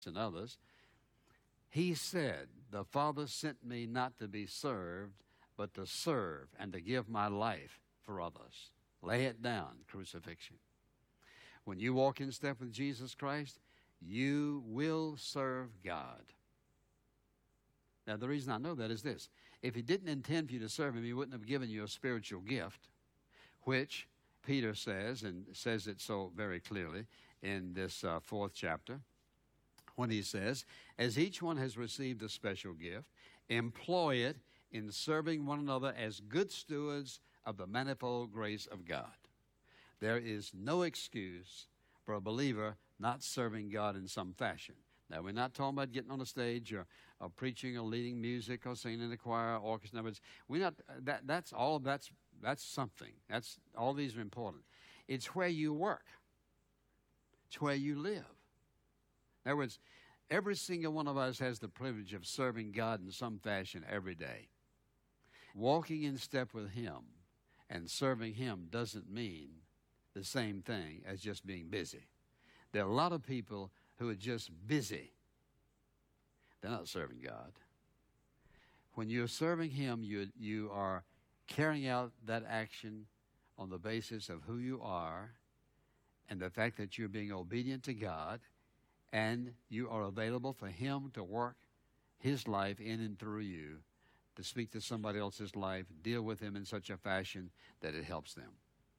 and others. He said, The Father sent me not to be served, but to serve and to give my life for others. Lay it down, crucifixion. When you walk in step with Jesus Christ, you will serve God. Now, the reason I know that is this if He didn't intend for you to serve Him, He wouldn't have given you a spiritual gift, which Peter says, and says it so very clearly in this uh, fourth chapter, when he says, As each one has received a special gift, employ it in serving one another as good stewards of the manifold grace of God. There is no excuse for a believer not serving God in some fashion. Now, we're not talking about getting on a stage or, or preaching or leading music or singing in the choir or orchestra. But we're not, that, that's all, that's, that's something. That's, all these are important. It's where you work. It's where you live. In other words, every single one of us has the privilege of serving God in some fashion every day. Walking in step with Him and serving Him doesn't mean the same thing as just being busy. There are a lot of people who are just busy. They're not serving God. When you're serving Him, you, you are carrying out that action on the basis of who you are and the fact that you're being obedient to God and you are available for Him to work His life in and through you, to speak to somebody else's life, deal with them in such a fashion that it helps them.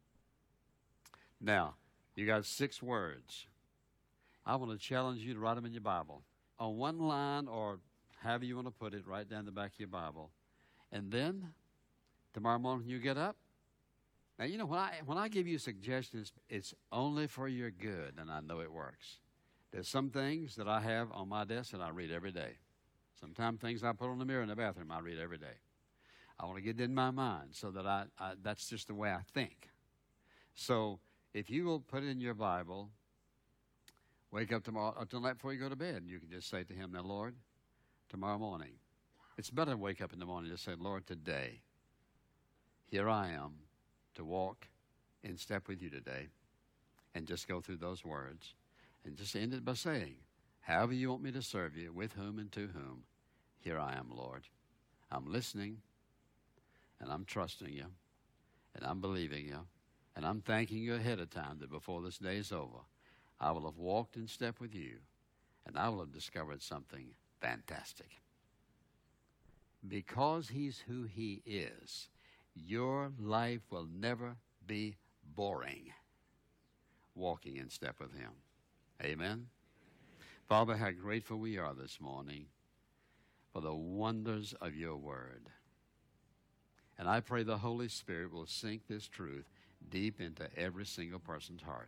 Now, you got six words. I want to challenge you to write them in your Bible. On one line, or however you want to put it, right down the back of your Bible. And then, tomorrow morning when you get up, now, you know, when I, when I give you suggestions, it's only for your good, and I know it works. There's some things that I have on my desk that I read every day. Sometimes things I put on the mirror in the bathroom, I read every day. I want to get it in my mind so that I, I that's just the way I think. So if you will put it in your Bible, wake up tomorrow, or tonight before you go to bed, you can just say to Him, Now, Lord, tomorrow morning, it's better to wake up in the morning and just say, Lord, today, here I am to walk in step with you today, and just go through those words, and just end it by saying, However you want me to serve you, with whom and to whom, here I am, Lord. I'm listening, and I'm trusting you, and I'm believing you, and I'm thanking you ahead of time that before this day is over, I will have walked in step with you, and I will have discovered something fantastic. Because He's who He is, your life will never be boring walking in step with Him. Amen. Father, how grateful we are this morning for the wonders of your word. And I pray the Holy Spirit will sink this truth deep into every single person's heart.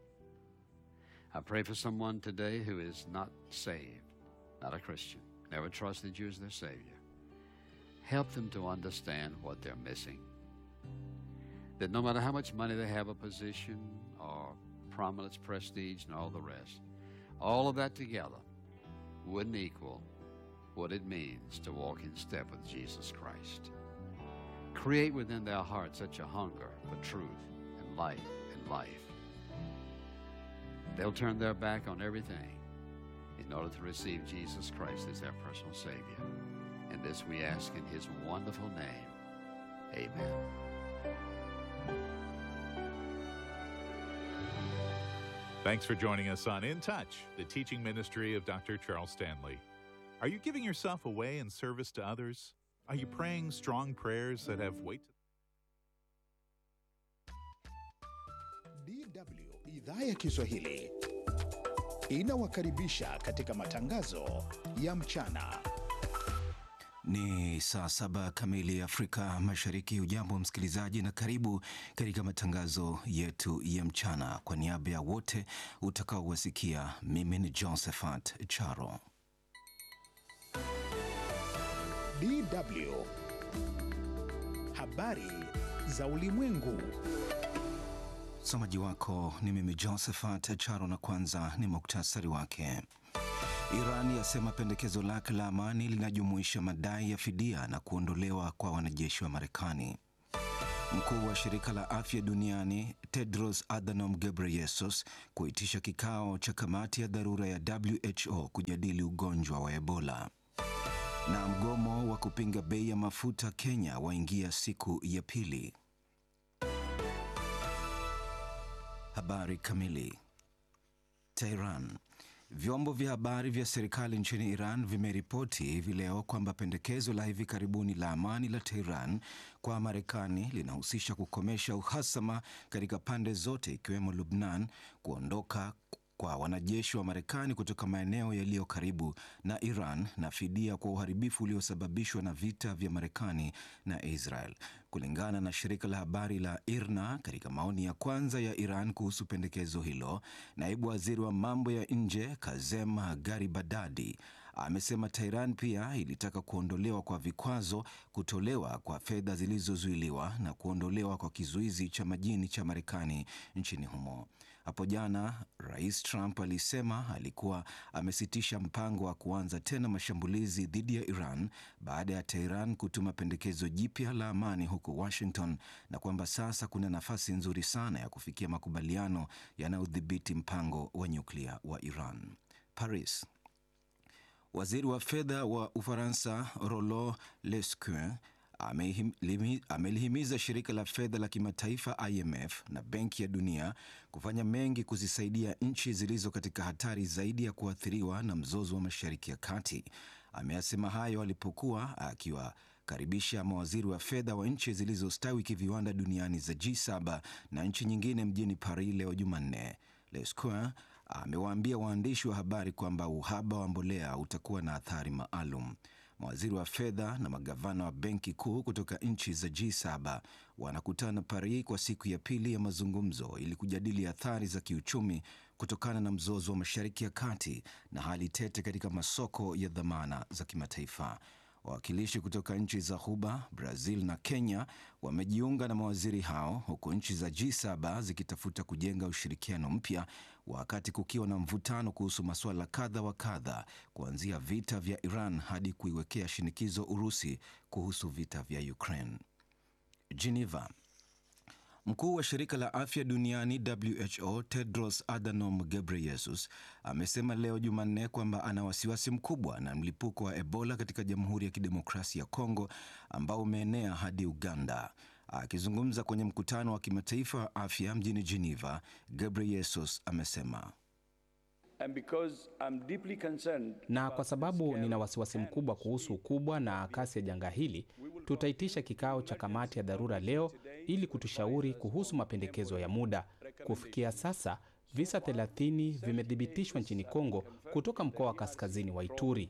I pray for someone today who is not saved, not a Christian, never trusted you as their Savior. Help them to understand what they're missing. That no matter how much money they have, a position, or prominence, prestige, and all the rest, all of that together wouldn't equal what it means to walk in step with Jesus Christ. Create within their heart such a hunger for truth and light and life. They'll turn their back on everything in order to receive Jesus Christ as their personal Savior. And this we ask in His wonderful name. Amen. Thanks for joining us on In Touch, the teaching ministry of Dr. Charles Stanley. Are you giving yourself away in service to others? Are you praying strong prayers that have weight? DW idhaa ya Kiswahili inawakaribisha katika matangazo ya mchana. Ni saa saba kamili Afrika Mashariki. Ujambo msikilizaji, na karibu katika matangazo yetu ya mchana. Kwa niaba ya wote utakaowasikia, mimi ni Josephat Charo. DW habari za ulimwengu. Msomaji wako ni mimi Josephat Charo, na kwanza ni muktasari wake. Iran yasema pendekezo lake la amani linajumuisha madai ya fidia na kuondolewa kwa wanajeshi wa Marekani. Mkuu wa shirika la afya duniani Tedros Adhanom Ghebreyesus kuitisha kikao cha kamati ya dharura ya WHO kujadili ugonjwa wa Ebola. Na mgomo wa kupinga bei ya mafuta Kenya waingia siku ya pili. Habari kamili. Tehran. Vyombo vya habari vya serikali nchini Iran vimeripoti hivi leo kwamba pendekezo la hivi karibuni la amani la Tehran kwa Marekani linahusisha kukomesha uhasama katika pande zote ikiwemo Lubnan, kuondoka kwa wanajeshi wa Marekani kutoka maeneo yaliyo karibu na Iran na fidia kwa uharibifu uliosababishwa na vita vya Marekani na Israel. Kulingana na shirika la habari la IRNA, katika maoni ya kwanza ya Iran kuhusu pendekezo hilo, naibu waziri wa mambo ya nje Kazem Garibadadi amesema Tehran pia ilitaka kuondolewa kwa vikwazo, kutolewa kwa fedha zilizozuiliwa na kuondolewa kwa kizuizi cha majini cha Marekani nchini humo. Hapo jana Rais Trump alisema alikuwa amesitisha mpango wa kuanza tena mashambulizi dhidi ya Iran baada ya Teheran kutuma pendekezo jipya la amani huko Washington na kwamba sasa kuna nafasi nzuri sana ya kufikia makubaliano yanayodhibiti mpango wa nyuklia wa Iran. Paris. Waziri wa fedha wa Ufaransa Rollo Lescure amelihimiza shirika la fedha la kimataifa IMF na Benki ya Dunia kufanya mengi kuzisaidia nchi zilizo katika hatari zaidi ya kuathiriwa na mzozo wa Mashariki ya Kati. Ameyasema hayo alipokuwa akiwakaribisha mawaziri wa fedha wa nchi zilizostawi kiviwanda duniani za G7 na nchi nyingine mjini Paris leo Jumanne. Lescure amewaambia waandishi wa habari kwamba uhaba wa mbolea utakuwa na athari maalum. Mawaziri wa fedha na magavana wa benki kuu kutoka nchi za G7 wanakutana Paris kwa siku ya pili ya mazungumzo ili kujadili athari za kiuchumi kutokana na mzozo wa Mashariki ya Kati na hali tete katika masoko ya dhamana za kimataifa. Wawakilishi kutoka nchi za Ghuba, Brazil na Kenya wamejiunga na mawaziri hao huku nchi za G7 zikitafuta kujenga ushirikiano mpya wakati kukiwa na mvutano kuhusu masuala kadha wa kadha kuanzia vita vya Iran hadi kuiwekea shinikizo Urusi kuhusu vita vya Ukraine. Geneva. Mkuu wa shirika la afya duniani WHO Tedros Adhanom Ghebreyesus amesema leo Jumanne kwamba ana wasiwasi mkubwa na mlipuko wa Ebola katika Jamhuri ya Kidemokrasia ya Kongo ambao umeenea hadi Uganda. Akizungumza kwenye mkutano wa kimataifa wa afya mjini Geneva, Ghebreyesus amesema na kwa sababu nina wasiwasi mkubwa kuhusu ukubwa na kasi ya janga hili, tutaitisha kikao cha kamati ya dharura leo ili kutushauri kuhusu mapendekezo ya muda. Kufikia sasa visa 30 vimethibitishwa nchini Kongo kutoka mkoa wa kaskazini wa Ituri.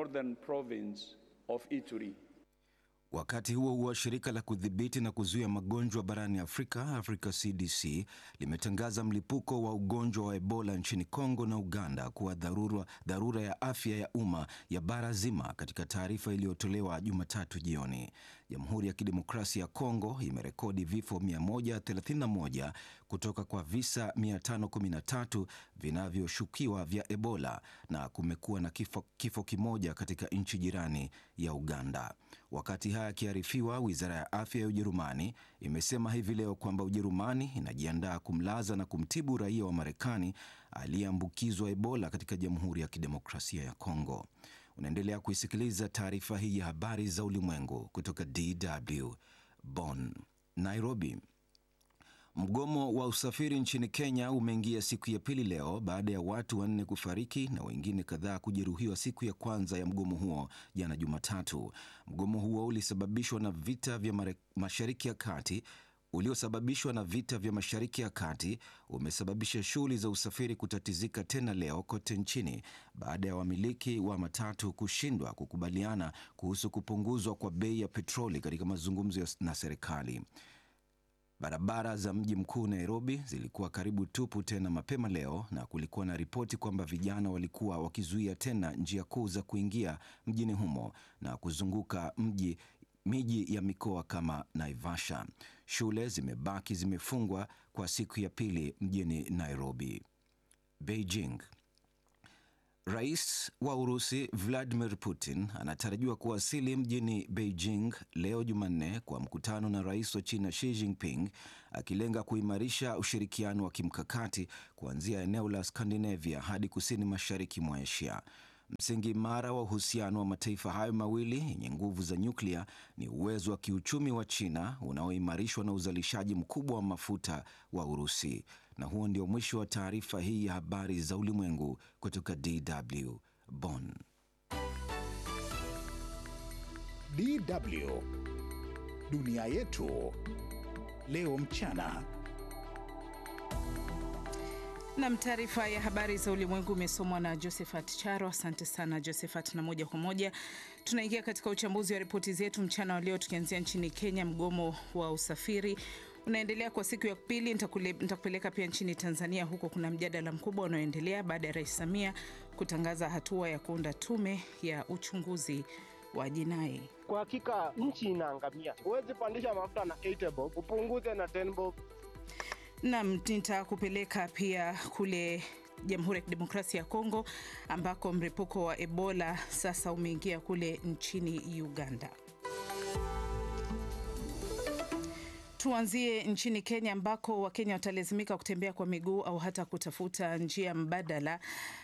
Wakati huo huo, shirika la kudhibiti na kuzuia magonjwa barani Afrika, Africa CDC, limetangaza mlipuko wa ugonjwa wa Ebola nchini Kongo na Uganda kuwa dharura, dharura ya afya ya umma ya bara zima, katika taarifa iliyotolewa Jumatatu jioni. Jamhuri ya Kidemokrasia ya Kongo imerekodi vifo 131 kutoka kwa visa 513 vinavyoshukiwa vya Ebola na kumekuwa na kifo, kifo kimoja katika nchi jirani ya Uganda. Wakati haya akiarifiwa, wizara ya afya ya Ujerumani imesema hivi leo kwamba Ujerumani inajiandaa kumlaza na kumtibu raia wa Marekani aliyeambukizwa Ebola katika Jamhuri ya Kidemokrasia ya Kongo. Unaendelea kuisikiliza taarifa hii ya habari za ulimwengu kutoka DW Bonn. Nairobi. Mgomo wa usafiri nchini Kenya umeingia siku ya pili leo baada ya watu wanne kufariki na wengine kadhaa kujeruhiwa siku ya kwanza ya mgomo huo jana Jumatatu. Mgomo huo ulisababishwa na vita vya Mashariki ya Kati uliosababishwa na vita vya Mashariki ya Kati umesababisha shughuli za usafiri kutatizika tena leo kote nchini baada ya wamiliki wa matatu kushindwa kukubaliana kuhusu kupunguzwa kwa bei ya petroli katika mazungumzo na serikali. Barabara za mji mkuu Nairobi zilikuwa karibu tupu tena mapema leo, na kulikuwa na ripoti kwamba vijana walikuwa wakizuia tena njia kuu za kuingia mjini humo na kuzunguka mji miji ya mikoa kama Naivasha. Shule zimebaki zimefungwa kwa siku ya pili mjini Nairobi. Beijing. Rais wa Urusi Vladimir Putin anatarajiwa kuwasili mjini Beijing leo Jumanne kwa mkutano na rais wa China Xi Jinping, akilenga kuimarisha ushirikiano wa kimkakati kuanzia eneo la Skandinavia hadi kusini mashariki mwa Asia. Msingi imara wa uhusiano wa mataifa hayo mawili yenye nguvu za nyuklia ni uwezo wa kiuchumi wa China unaoimarishwa na uzalishaji mkubwa wa mafuta wa Urusi. Na huo ndio mwisho wa taarifa hii ya habari za ulimwengu kutoka DW Bonn. DW dunia yetu leo mchana. Nam, taarifa ya habari za ulimwengu imesomwa na Josephat Charo. Asante sana Josephat, na moja kwa moja tunaingia katika uchambuzi wa ripoti zetu mchana wa leo, tukianzia nchini Kenya. Mgomo wa usafiri unaendelea kwa siku ya pili. Nitakupeleka pia nchini Tanzania, huko kuna mjadala mkubwa unaoendelea baada ya Rais Samia kutangaza hatua ya kuunda tume ya uchunguzi wa jinai. Kwa hakika nchi inaangamia. Huwezi pandisha mafuta na 8 bob upunguze na 10 bob. Nam, nitakupeleka pia kule Jamhuri ya Kidemokrasia ya Kongo ambako mlipuko wa Ebola sasa umeingia kule nchini Uganda. Tuanzie nchini Kenya ambako Wakenya watalazimika kutembea kwa miguu au hata kutafuta njia mbadala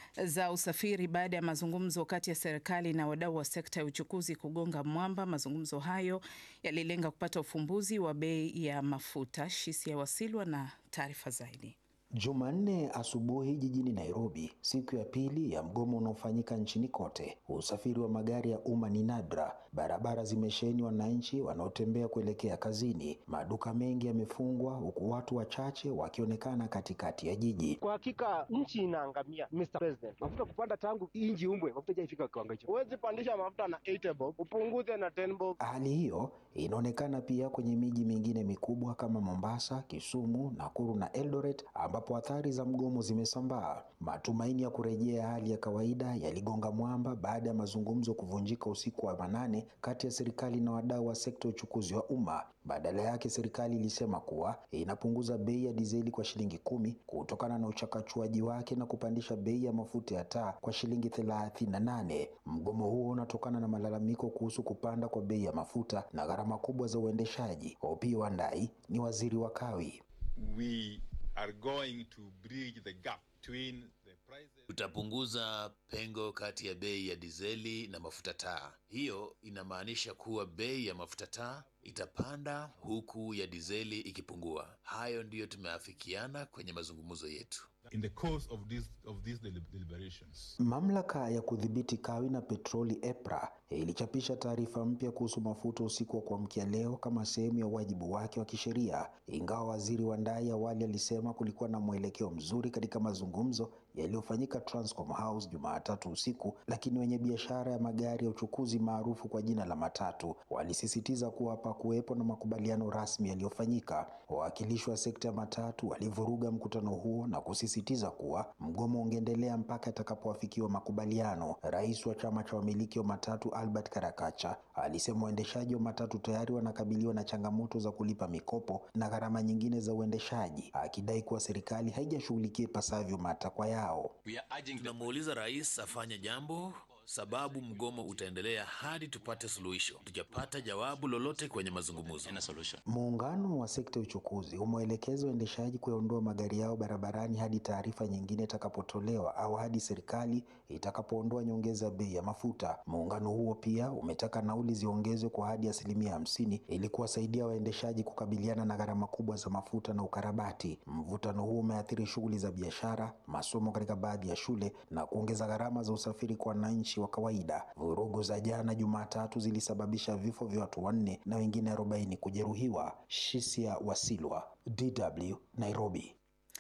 za usafiri baada ya mazungumzo kati ya serikali na wadau wa sekta ya uchukuzi kugonga mwamba. Mazungumzo hayo yalilenga kupata ufumbuzi wa bei ya mafuta. Shisia Wasilwa na taarifa zaidi. Jumanne asubuhi jijini Nairobi, siku ya pili ya mgomo unaofanyika nchini kote. Usafiri wa magari ya umma ni nadra, barabara zimesheheni wananchi wanaotembea kuelekea kazini, maduka mengi yamefungwa, huku watu wachache wakionekana katikati ya jiji. Kwa hakika nchi inaangamia, Mr President. Mafuta kupanda tangu inji umbwe, mafuta haijafika kiwango hicho. Huwezi pandisha mafuta na 8 bob upunguze na 10 bob. Hali hiyo inaonekana pia kwenye miji mingine mikubwa kama Mombasa, Kisumu, Nakuru na Eldoret ambapo athari za mgomo zimesambaa. Matumaini ya kurejea hali ya kawaida yaligonga mwamba baada ya mazungumzo kuvunjika usiku wa manane kati ya serikali na wadau wa sekta ya uchukuzi wa umma. Badala yake, serikali ilisema kuwa inapunguza bei ya dizeli kwa shilingi kumi kutokana na uchakachuaji wake na kupandisha bei ya mafuta ya taa kwa shilingi thelathini na nane. Mgomo huo unatokana na malalamiko kuhusu kupanda kwa bei ya mafuta na gharama kubwa za uendeshaji. Opiyo Wandayi ni waziri wa kawi. We are going to bridge the gap between the prices. Tutapunguza pengo kati ya bei ya dizeli na mafuta taa. Hiyo inamaanisha kuwa bei ya mafuta taa itapanda huku ya dizeli ikipungua. Hayo ndiyo tumeafikiana kwenye mazungumzo yetu. In the course of this of these deliberations. Mamlaka ya kudhibiti kawi na petroli EPRA ilichapisha taarifa mpya kuhusu mafuta usiku wa kuamkia leo kama sehemu ya wajibu wake wa kisheria, ingawa waziri Wandayi awali alisema kulikuwa na mwelekeo mzuri katika mazungumzo yaliyofanyika Transcom House Jumatatu usiku, lakini wenye biashara ya magari ya uchukuzi maarufu kwa jina la matatu walisisitiza kuwa hapakuwepo na makubaliano rasmi yaliyofanyika. Wawakilishi wa sekta ya matatu walivuruga mkutano huo na kusisitiza kuwa mgomo ungeendelea mpaka itakapoafikiwa makubaliano. Rais wa chama cha wamiliki wa matatu Albert Karakacha alisema waendeshaji wa matatu tayari wanakabiliwa na changamoto za kulipa mikopo na gharama nyingine za uendeshaji, akidai kuwa serikali haijashughulikia ipasavyo matakwa yao. Tunamuuliza rais afanye jambo sababu mgomo utaendelea hadi tupate suluhisho. Tujapata jawabu lolote kwenye mazungumzo. Muungano wa sekta ya uchukuzi umeelekeza waendeshaji kuyaondoa magari yao barabarani hadi taarifa nyingine itakapotolewa au hadi serikali itakapoondoa nyongeza ya bei ya mafuta. Muungano huo pia umetaka nauli ziongezwe kwa hadi asilimia hamsini ili kuwasaidia waendeshaji kukabiliana na gharama kubwa za mafuta na ukarabati. Mvutano huo umeathiri shughuli za biashara, masomo katika baadhi ya shule na kuongeza gharama za usafiri kwa wananchi wa kawaida. Vurugu za jana Jumatatu zilisababisha vifo vya watu wanne na wengine arobaini kujeruhiwa. Shisia Wasilwa, DW, Nairobi.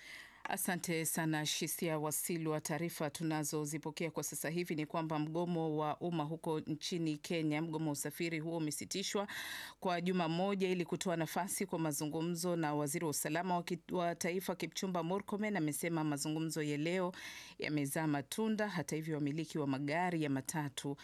Asante sana Shisia Wasilwa. Taarifa tunazozipokea kwa sasa hivi ni kwamba mgomo wa umma huko nchini Kenya, mgomo wa usafiri huo umesitishwa kwa juma moja ili kutoa nafasi kwa mazungumzo, na waziri wa usalama wa, ki, wa taifa Kipchumba Murkomen amesema mazungumzo ya leo yamezaa matunda. Hata hivyo, wamiliki wa magari ya matatu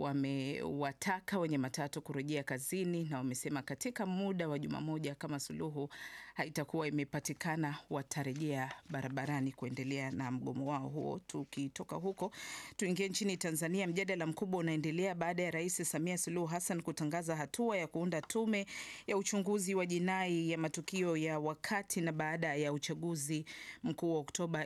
wamewataka wenye matatu kurejea kazini, na wamesema katika muda wa juma moja kama suluhu haitakuwa imepatikana watarejea barabarani kuendelea na mgomo wao huo. Tukitoka huko tuingie nchini Tanzania. Mjadala mkubwa unaendelea baada ya Rais Samia Suluhu Hassan kutangaza hatua ya kuunda tume ya uchunguzi wa jinai ya matukio ya wakati na baada ya uchaguzi mkuu wa Oktoba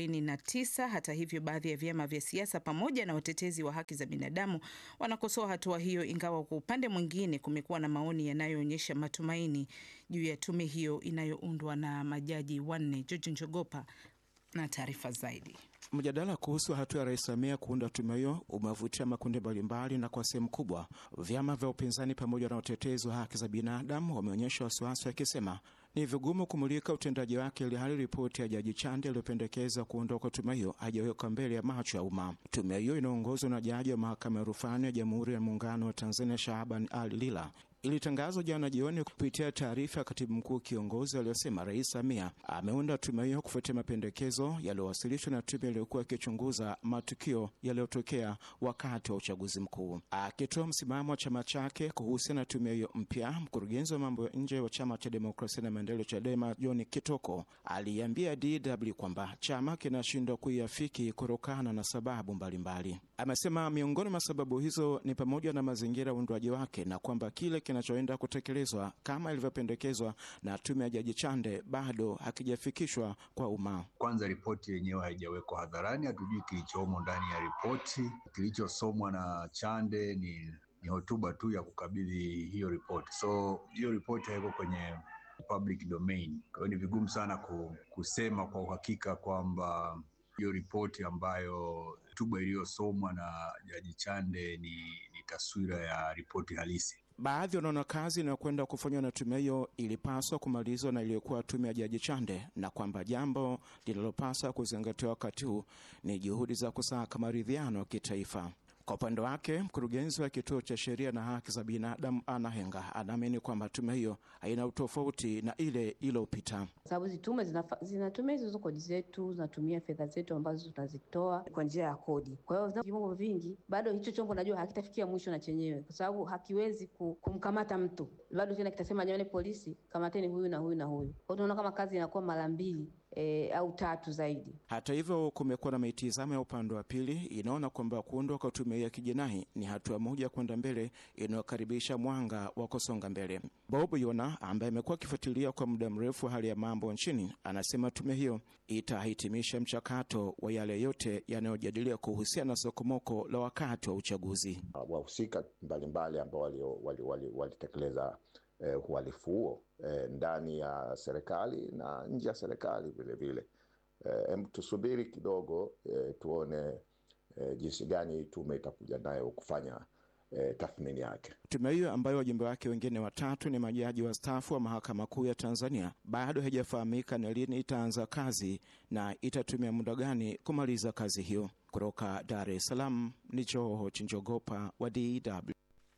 29. Hata hivyo, baadhi ya vyama vya siasa pamoja na watetezi wa haki za binadamu wanakosoa hatua hiyo, ingawa kwa upande mwingine kumekuwa na maoni yanayoonyesha matumaini juu ya tume hiyo inayoundwa na majaji wanne. George Njogopa na taarifa zaidi. Mjadala kuhusu hatua ya Rais Samia kuunda tume hiyo umevutia makundi mbalimbali, na kwa sehemu kubwa vyama vya upinzani pamoja na watetezi wa haki za binadamu wameonyesha wasiwasi wakisema ni vigumu kumulika utendaji wake, ili hali ripoti ya Jaji Chande iliyopendekeza kuondoka kwa tume hiyo hajawekwa mbele ya macho ya umma. Tume hiyo inaongozwa na jaji wa mahakama ya rufani ya Jamhuri ya Muungano wa Tanzania Shahaban Ali Lila ilitangazwa jana jioni kupitia taarifa ya katibu mkuu kiongozi aliyosema Rais Samia ameunda tume hiyo kufuatia mapendekezo yaliyowasilishwa na tume iliyokuwa ikichunguza matukio yaliyotokea wakati wa uchaguzi mkuu. Akitoa msimamo wa chama chake kuhusiana na tume hiyo mpya, mkurugenzi wa mambo ya nje wa chama cha demokrasia na maendeleo CHADEMA John Kitoko aliambia DW kwamba chama kinashindwa kuiafiki kutokana na sababu mbalimbali. Amesema miongoni mwa sababu hizo ni pamoja na mazingira ya uundwaji wake na kwamba kile kinachoenda kutekelezwa kama ilivyopendekezwa na tume ya Jaji Chande bado hakijafikishwa kwa umma. Kwanza, ripoti yenyewe haijawekwa hadharani, hatujui kilichomo ndani ya ripoti. Kilichosomwa na Chande ni, ni hotuba tu ya kukabidhi hiyo ripoti, so hiyo ripoti haiko kwenye public domain. Kwa hiyo ni vigumu sana kusema kwa uhakika kwamba hiyo ripoti ambayo hotuba iliyosomwa na Jaji Chande ni, ni taswira ya ripoti halisi. Baadhi wanaona kazi inayokwenda kufanywa na tume hiyo ilipaswa kumalizwa na iliyokuwa tume ya Jaji Chande, na kwamba jambo linalopaswa kuzingatiwa wakati huu ni juhudi za kusaka maridhiano ya kitaifa. Kwa upande wake mkurugenzi wa kituo cha sheria na haki za binadamu Ana Henga anaamini kwamba tume hiyo haina utofauti na ile iliyopita, sababu hizi tume zinatumia hizo kodi zetu, zinatumia fedha zetu ambazo tunazitoa kwa njia ya kodi. Kwa hiyo vifungo vingi, bado hicho chombo najua hakitafikia mwisho na chenyewe, kwa sababu hakiwezi kumkamata mtu, bado tena kitasema jamani, polisi kamateni huyu na huyu na huyu. Kwa hiyo tunaona kama kazi inakuwa mara mbili E, au tatu zaidi. Hata hivyo, kumekuwa na mitizamo ya upande wa pili inaona kwamba kuundwa kwa tume ya kijinai ni hatua moja kwenda mbele inayokaribisha mwanga wa kusonga mbele. Bob Yona ambaye amekuwa akifuatilia kwa muda mrefu hali ya mambo nchini anasema tume hiyo itahitimisha mchakato wa yale yote yanayojadiliwa kuhusiana na sokomoko la wakati wa uchaguzi. Wahusika mbalimbali ambao walitekeleza wali, wali Eh, uhalifu huo eh, ndani ya serikali na nje ya serikali vile vile. Eh, tusubiri kidogo eh, tuone eh, jinsi gani tume itakuja nayo kufanya eh, tathmini yake. Tume hiyo ambayo wajumbe wake wengine watatu ni majaji wastaafu wa mahakama kuu ya Tanzania bado haijafahamika ni lini itaanza kazi na itatumia muda gani kumaliza kazi hiyo. Kutoka Dar es Salaam ni Joho Chinjogopa wa DW.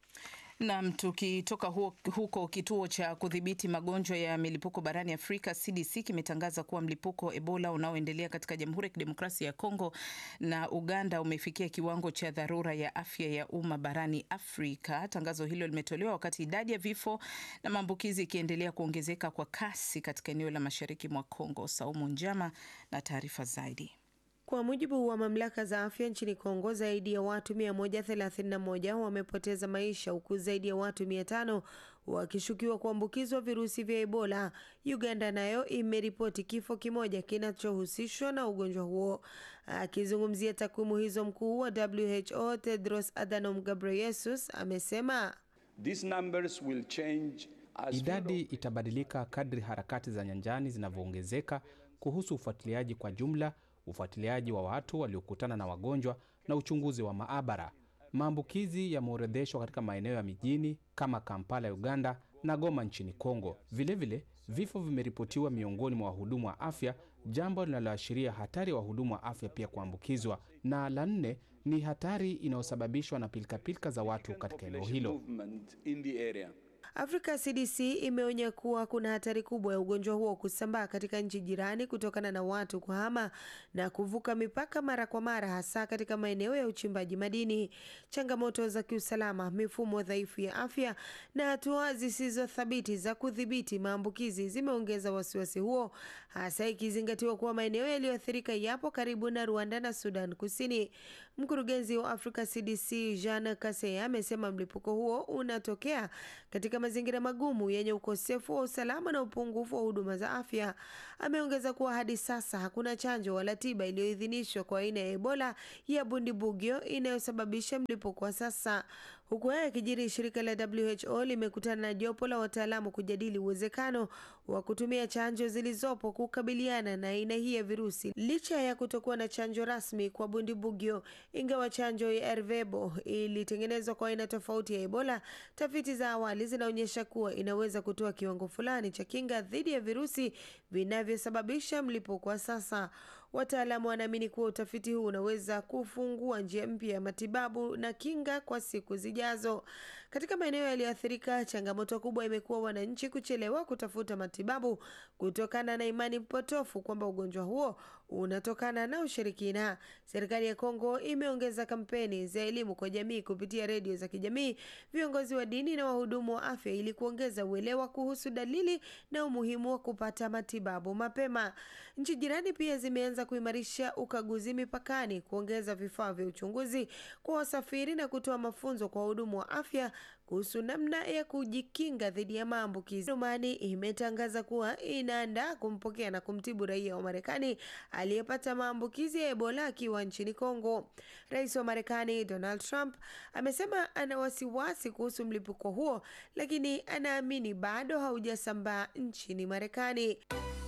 Nam, tukitoka huko, kituo cha kudhibiti magonjwa ya milipuko barani Afrika CDC kimetangaza kuwa mlipuko wa Ebola unaoendelea katika Jamhuri ya Kidemokrasia ya Kongo na Uganda umefikia kiwango cha dharura ya afya ya umma barani Afrika. Tangazo hilo limetolewa wakati idadi ya vifo na maambukizi ikiendelea kuongezeka kwa kasi katika eneo la mashariki mwa Kongo. Saumu Njama na taarifa zaidi. Kwa mujibu wa mamlaka za afya nchini Kongo, zaidi ya watu 131 wamepoteza maisha huku zaidi ya watu 500 wakishukiwa kuambukizwa virusi vya Ebola. Uganda nayo imeripoti kifo kimoja kinachohusishwa na ugonjwa huo. Akizungumzia takwimu hizo, mkuu wa WHO Tedros Adhanom Ghebreyesus amesema These numbers will change as idadi itabadilika kadri harakati za nyanjani zinavyoongezeka kuhusu ufuatiliaji kwa jumla ufuatiliaji wa watu waliokutana na wagonjwa na uchunguzi wa maabara. Maambukizi yameorodheshwa katika maeneo ya mijini kama Kampala ya Uganda na Goma nchini Kongo. Vilevile, vifo vimeripotiwa miongoni mwa wahudumu wa afya, jambo linaloashiria hatari ya wahudumu wa afya pia kuambukizwa. Na la nne ni hatari inayosababishwa na pilikapilika za watu katika eneo hilo. Afrika CDC imeonya kuwa kuna hatari kubwa ya ugonjwa huo kusambaa katika nchi jirani kutokana na watu kuhama na kuvuka mipaka mara kwa mara, hasa katika maeneo ya uchimbaji madini. Changamoto za kiusalama, mifumo dhaifu ya afya na hatua zisizo thabiti za kudhibiti maambukizi zimeongeza wasiwasi huo, hasa ikizingatiwa kuwa maeneo yaliyoathirika yapo karibu na Rwanda na Sudan Kusini. Mkurugenzi wa Africa CDC Jean Kaseya amesema mlipuko huo unatokea katika mazingira magumu yenye ukosefu wa usalama na upungufu wa huduma za afya. Ameongeza kuwa hadi sasa hakuna chanjo wala tiba iliyoidhinishwa kwa aina ya Ebola ya Bundibugyo inayosababisha mlipuko wa sasa. Huku haya yakijiri, shirika la WHO limekutana na jopo la wataalamu kujadili uwezekano wa kutumia chanjo zilizopo kukabiliana na aina hii ya virusi, licha ya kutokuwa na chanjo rasmi kwa Bundibugyo. Ingawa chanjo ya Ervebo ilitengenezwa kwa aina tofauti ya Ebola, tafiti za awali zinaonyesha kuwa inaweza kutoa kiwango fulani cha kinga dhidi ya virusi vinavyosababisha mlipuko wa sasa. Wataalamu wanaamini kuwa utafiti huu unaweza kufungua njia mpya ya matibabu na kinga kwa siku zijazo. Katika maeneo yaliyoathirika, changamoto kubwa imekuwa wananchi kuchelewa kutafuta matibabu kutokana na imani potofu kwamba ugonjwa huo unatokana na ushirikina. Serikali ya Kongo imeongeza kampeni za elimu kwa jamii kupitia redio za kijamii, viongozi wa dini na wahudumu wa afya ili kuongeza uelewa kuhusu dalili na umuhimu wa kupata matibabu mapema. Nchi jirani pia zimeanza kuimarisha ukaguzi mipakani, kuongeza vifaa vya uchunguzi kwa wasafiri na kutoa mafunzo kwa wahudumu wa afya kuhusu namna ya kujikinga dhidi ya maambukizi. Rumani imetangaza kuwa inaandaa kumpokea na kumtibu raia wa Marekani aliyepata maambukizi ya Ebola akiwa nchini Kongo. Rais wa Marekani Donald Trump amesema ana wasiwasi kuhusu mlipuko huo, lakini anaamini bado haujasambaa nchini Marekani.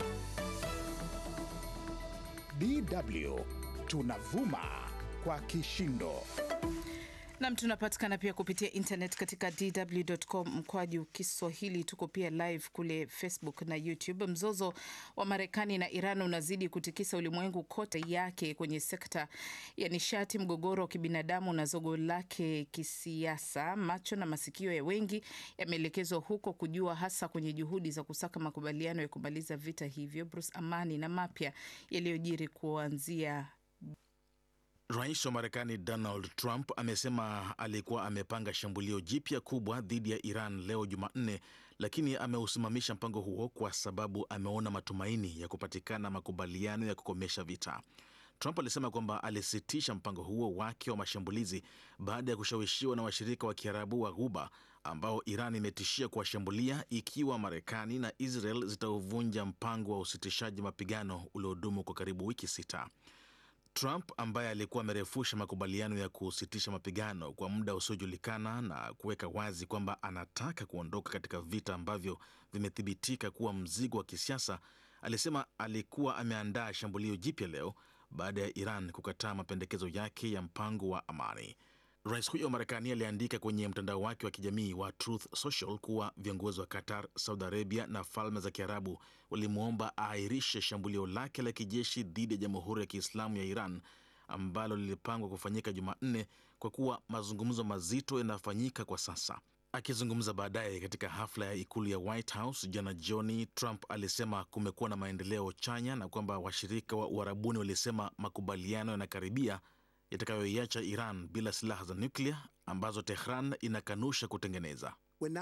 DW tunavuma kwa kishindo. Nam, tunapatikana pia kupitia internet katika dw.com mkwaju Kiswahili. Tuko pia live kule Facebook na YouTube. Mzozo wa Marekani na Iran unazidi kutikisa ulimwengu kote yake kwenye sekta ya nishati, mgogoro wa kibinadamu na zogo lake kisiasa. Macho na masikio ya wengi yameelekezwa huko kujua, hasa kwenye juhudi za kusaka makubaliano ya kumaliza vita hivyo. Bruce Amani na mapya yaliyojiri kuanzia Rais wa Marekani Donald Trump amesema alikuwa amepanga shambulio jipya kubwa dhidi ya Iran leo Jumanne, lakini ameusimamisha mpango huo kwa sababu ameona matumaini ya kupatikana makubaliano ya kukomesha vita. Trump alisema kwamba alisitisha mpango huo wake wa mashambulizi baada ya kushawishiwa na washirika wa Kiarabu wa Ghuba ambao Iran imetishia kuwashambulia ikiwa Marekani na Israel zitauvunja mpango wa usitishaji mapigano uliodumu kwa karibu wiki sita. Trump ambaye alikuwa amerefusha makubaliano ya kusitisha mapigano kwa muda usiojulikana na kuweka wazi kwamba anataka kuondoka katika vita ambavyo vimethibitika kuwa mzigo wa kisiasa, alisema alikuwa ameandaa shambulio jipya leo baada ya Iran kukataa mapendekezo yake ya mpango wa amani. Rais huyo wa Marekani aliandika kwenye mtandao wake wa kijamii wa Truth Social kuwa viongozi wa Qatar, Saudi Arabia na Falme za Kiarabu walimwomba aahirishe shambulio lake la kijeshi dhidi ya Jamhuri ya Kiislamu ya Iran ambalo lilipangwa kufanyika Jumanne kwa kuwa mazungumzo mazito yanafanyika kwa sasa. Akizungumza baadaye katika hafla ya ikulu ya White House jana jioni, Trump alisema kumekuwa na maendeleo chanya na kwamba washirika wa Uarabuni walisema makubaliano yanakaribia yatakayoiacha Iran bila silaha za nyuklia ambazo Tehran inakanusha kutengeneza.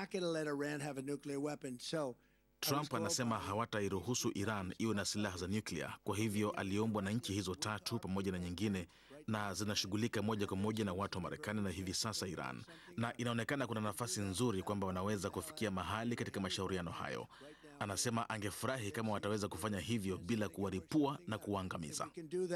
Trump anasema hawatairuhusu Iran iwe na silaha za nyuklia. Kwa hivyo aliombwa na nchi hizo tatu pamoja na nyingine, na zinashughulika moja kwa moja na watu wa Marekani na hivi sasa Iran, na inaonekana kuna nafasi nzuri kwamba wanaweza kufikia mahali katika mashauriano hayo. Anasema angefurahi kama wataweza kufanya hivyo bila kuwaripua na kuwaangamiza.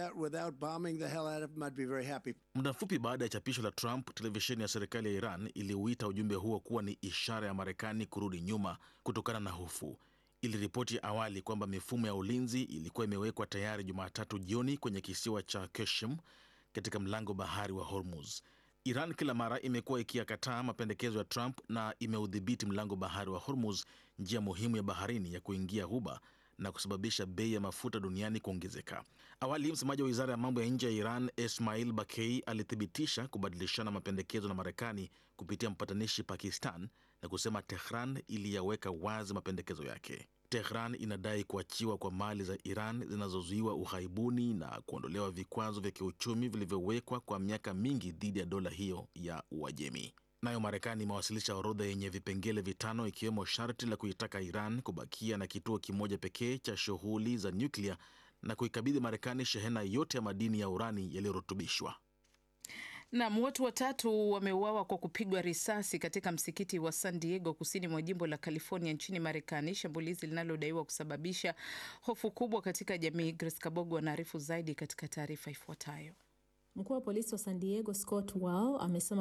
Muda mfupi baada ya chapisho la Trump, televisheni ya serikali ya Iran iliuita ujumbe huo kuwa ni ishara ya Marekani kurudi nyuma kutokana na hofu. Iliripoti awali kwamba mifumo ya ulinzi ilikuwa imewekwa tayari Jumatatu jioni kwenye kisiwa cha Keshim katika mlango bahari wa Hormuz. Iran kila mara imekuwa ikiyakataa mapendekezo ya Trump na imeudhibiti mlango bahari wa Hormuz, njia muhimu ya baharini ya kuingia Ghuba na kusababisha bei ya mafuta duniani kuongezeka. Awali, msemaji wa wizara ya mambo ya nje ya Iran Ismail Bakei alithibitisha kubadilishana mapendekezo na Marekani kupitia mpatanishi Pakistan na kusema Tehran iliyaweka wazi mapendekezo yake. Tehran inadai kuachiwa kwa mali za Iran zinazozuiwa ughaibuni na kuondolewa vikwazo vya kiuchumi vilivyowekwa kwa miaka mingi dhidi ya dola hiyo ya Uajemi. Nayo Marekani imewasilisha orodha yenye vipengele vitano ikiwemo sharti la kuitaka Iran kubakia na kituo kimoja pekee cha shughuli za nyuklia na kuikabidhi Marekani shehena yote ya madini ya urani yaliyorutubishwa. Nam, watu watatu wameuawa kwa kupigwa risasi katika msikiti wa San Diego kusini mwa jimbo la California nchini Marekani, shambulizi linalodaiwa kusababisha hofu kubwa katika jamii. Grace Kabogo anaarifu zaidi katika taarifa ifuatayo. Mkuu wa polisi wa San Diego Scott Wall amesema